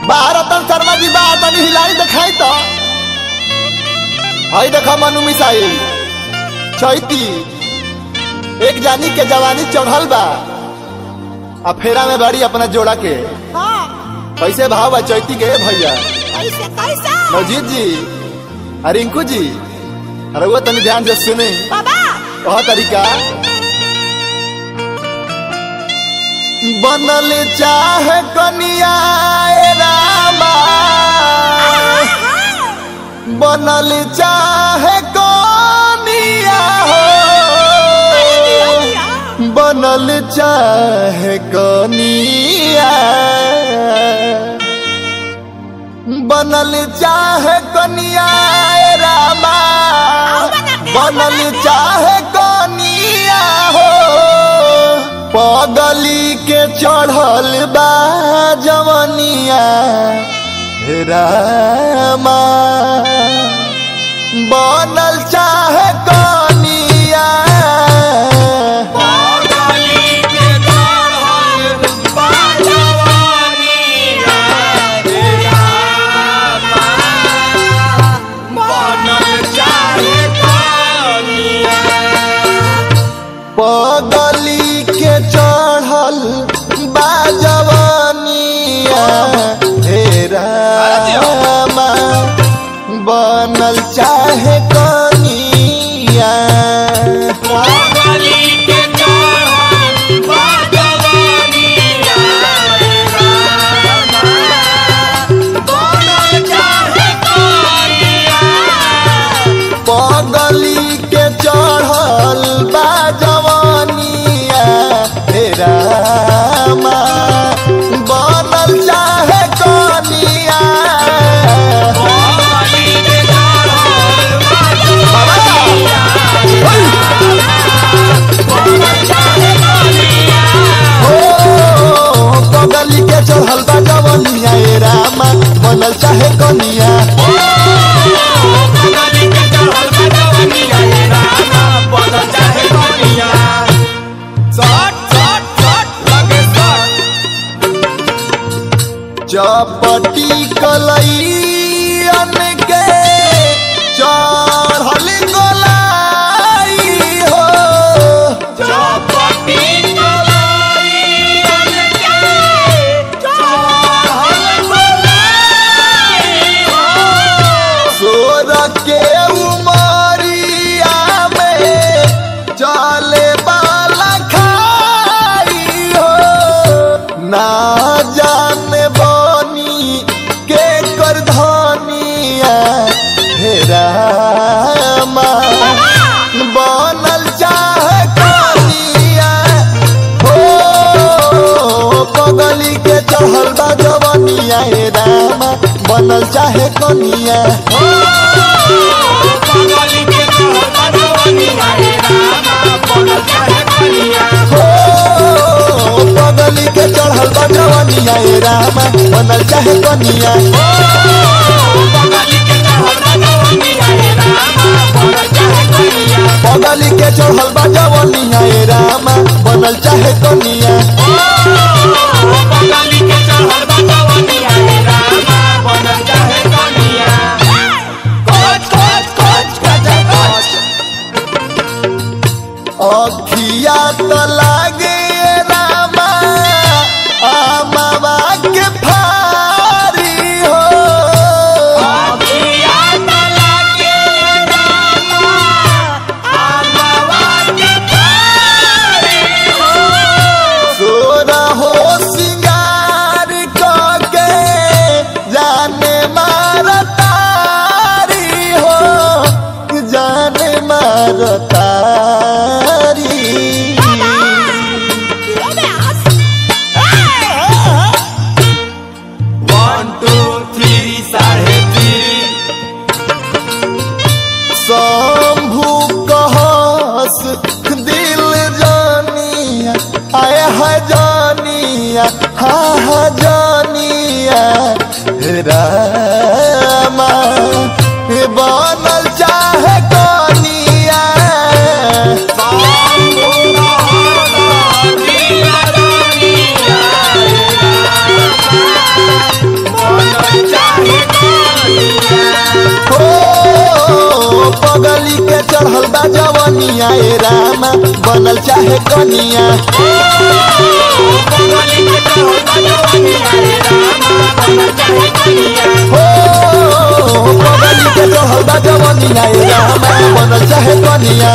भारतन शर्मा जी बा तनी हिलाई दिखाई तो हई देखा मनु मिसाइल चैती एक जानी के जवानी चढ़ल बा आ फेरा में बड़ी अपना जोड़ा के हाँ कैसे भाव बा चैती के भैया कैसे कैसे नवजीत जी आ रिंकू जी अरे वो तनी ध्यान से सुने बाबा कह तरीका बनल चाहे कनिया ए रामा बनल चाहे कनिया हो बनल चाहे कनिया बनल चाहे कनिया ए रामा बनल चाहे कनिया हो पगली के चढ़ल बा जवनिया हे रामा बनल चाहे कनिया पगली के चढ़ल बा जवनिया हे रामा बनल चाहे कनिया पगली के चढ़ल बा जवनिया हे रामा बनल चाहे कनिया हो पगली के चढ़ल बा जवनिया हे रामा बनल चाहे कनिया चपटी कलैयन के चढ़ल गोलाई हो सोर के उमरिया में चले बाला खाई हो ना जाने बनी के कर धनिया हे रामा बनल चाहे कनिया हो पगली के चढ़ल बा जवनिया हे रामा बनल चाहे कनिया हो पगली के चढ़ल बा जवनिया हे रामा बनल चाहे कनिया पगली के चढ़ल बा जवनिया हे रामा बनल चाहे कनिया अखिया तो लागे रामा आमावा के फारी हो सोरा हो सिंगार के जाने मार तारी हो जाने मार तारी शंभु कहस दिल जानिया आय है जानिया हा हा जानिया हे रामा हे बनल चाहे कनिया Oh, जवनिया ए रामा बनल चाहे कनिया हो पगली के चढ़ल बा जवनिया ए रामा बनल चाहे कनिया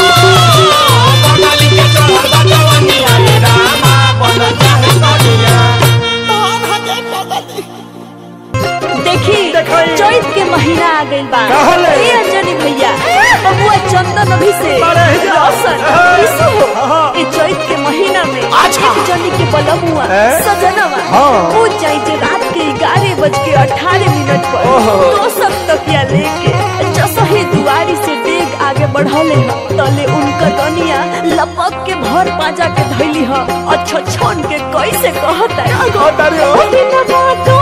देखी चैत के महीना आ गइल बा कहले? ए अंजनी भैया बबुआ चंदन अभी से बड़े ही जा। रोशन इसो हाँ। ए चैत के महीना में अच्छा। एक जनी के बलमुआ ए? सजनवा हाँ। वो जाई जे रात के ग्यारह बज के अठारह मिनट पर ओहो। तो सब तकिया लेके जसही दुआरी से डेग आगे बढ़ले ह तले उनका दनिया लपक के भर पाजा के धैली ह अच्छा छन के कैसे कहता है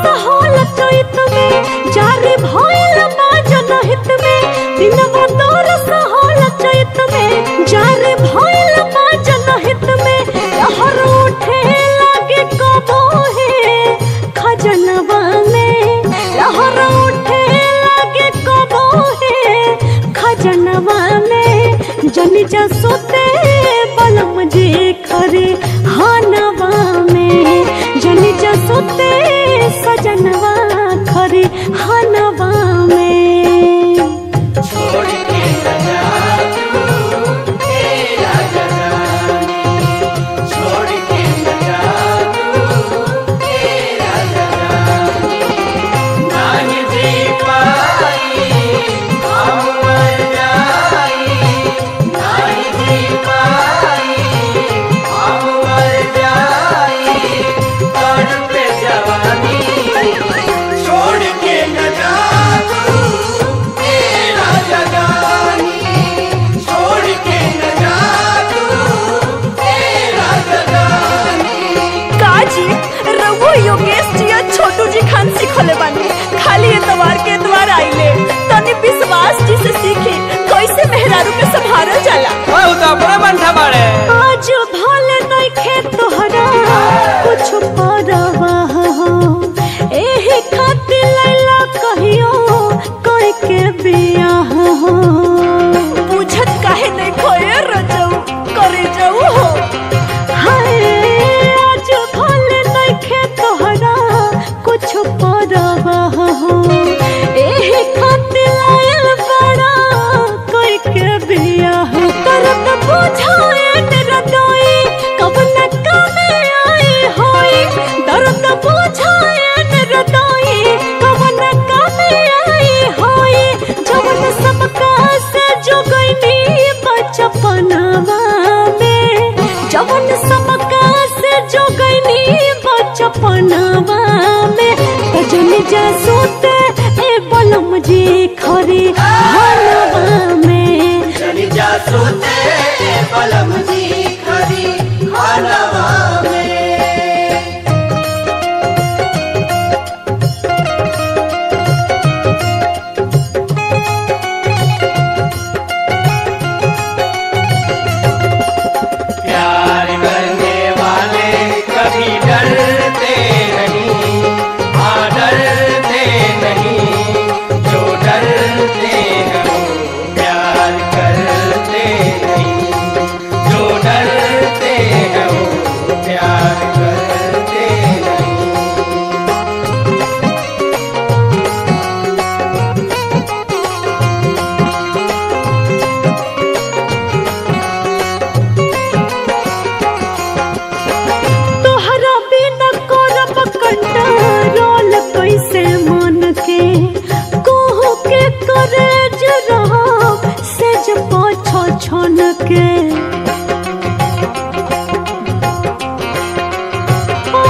जारे भइल बाजन हित में दिनवा तोरस होल चैत में जारे भइल बाजन हित में लहर उठे लागे कबो हे खजनवा में लहर उठे लागे कबो हे खजनवा में जन जा सोते बलम जे खरे हानवा में जन जा सोते सजनवा खरे हानवा में काजी रघु योगेश जी और छोटू जी खान सिखले बानी खाली एतवार के द्वार आइले तनी विश्वास जी से सीखी कैसे मेहरारू के संभारल जाला आज भले नइखे तोहरा कुछ परवाह हो एही खातिर लैला कहियो कोई के बियाह हो बुझत काहे नहीं खोए रजऊ करे जाऊ हो हाय आज भले नइखे तोहरा कुछ परवाह हो एही खातिर लायल बड़ा कोई के बियाह करत बुझाए रदोई कब न कमे आई होई दर्द बुझाए रदोई कब न कमे आई होई जवन सबका से जोगैनी बचपनवा में जवन सबका से जोगैनी बचपनवा में भजन जा सोते ए बलम जी खरी हनवा में प्यार करने वाले कभी डरते नहीं हाँ डरते नहीं जो डरते हैं वो प्यार करते नहीं जो डरते हैं वो प्यार करते नहीं तोहरा बिना करब कंट्रोल कैसे मन के कोहू के करे रहब सेज पाछ छन के ओ,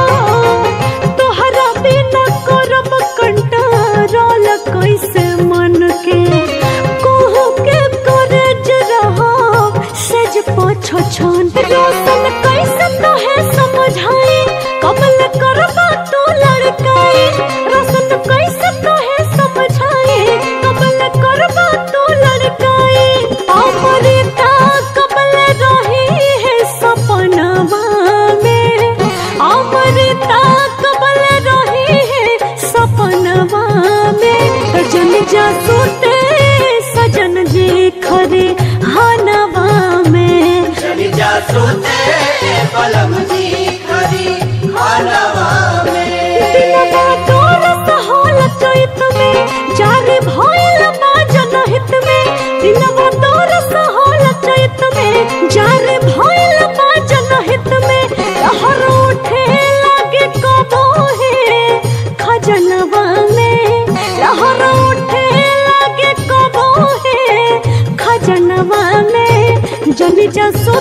तोहरा बिना करब कंट्रोल कैसे मन के कोहू के करे रहब सेज पाछ छन रोशन कैसे तोहे समझाई कमल करबा तू लड़काई रोशन कैसे तोहे समझाई कमल करबा तू लड़काई अमृता कमल रही है सपनवा में अमृता कमल रही है सपनवा में जन जा सोते सजन जी खरे बलम जी खरी खानवा में दिनवा तोर सहोल चैत में जारे भइल बा जनहित में दिनवा तोर सहोल चैत में जारे भइल बा जनहित में लहर उठे लागे कबो हे खजनवा में लहर उठे लागे कबो हे खजनवा में जनी जसो